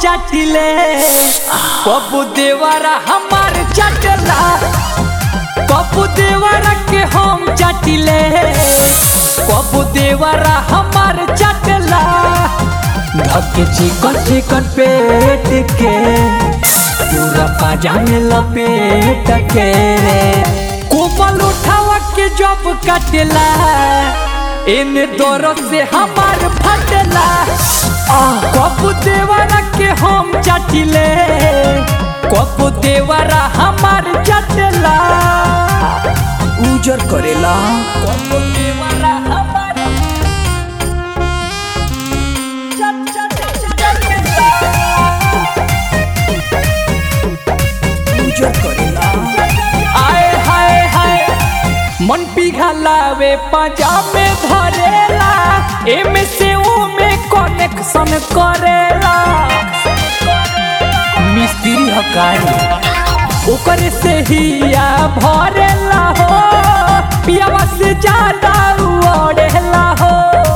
चाटिले कबू देवरा हमार चाटला कबू देवरा के हम चाटिले कबू देवरा हमार चाटला धके चिकन चिकन पेट के पूरा पाजा में लपेट के कोमल उठावा के जब काटेला इन दौरों से हमार फटला कबू देवरा के हम चाटिले कबू देवरा हमार चाटला उजर करेला कबू देवरा हमार चट चट चट उजर करेला आए हाय हाय मन पिघलावे पजामे धरेला एमे से ओमे कनेक्शन करेला मिस्त्री हकारी ओकर से हिया भरेला हो पियावा से ज्यादा उड़ेला हो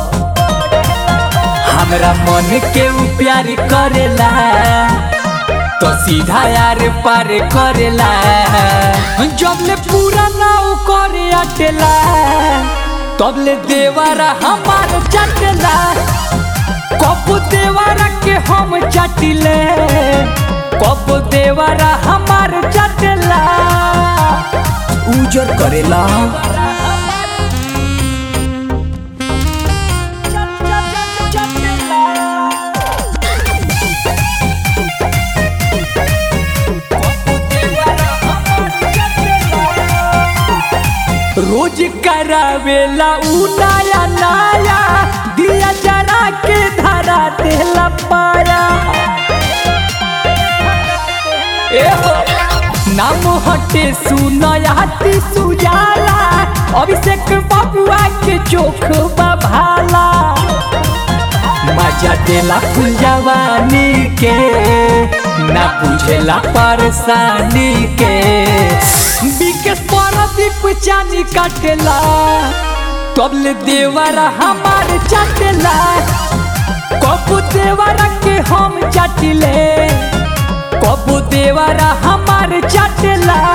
हमरा मन के उ प्यार करेला तो सीधा यार पार करेला जब ले पूरा नाव करे अटेला तब ले देवरा हमार चटेला कब देवरा के हम चटिले कब देवरा हमार चटेला उजर करेला रोज करावेला उ नया नया दिया जरा के धरा देला पाया ए हो नाम हटे सुनयाती सुजाला अभिषेक बबुआ के चोख भाला मजा देला फुल जवानी के ना बुझेला परेशानी के बिकेट परदीप चानी काटेला तबले देवरा हमार चाटेला कबू देवरा के हम चाटिले कबू देवरा हमार चाटेला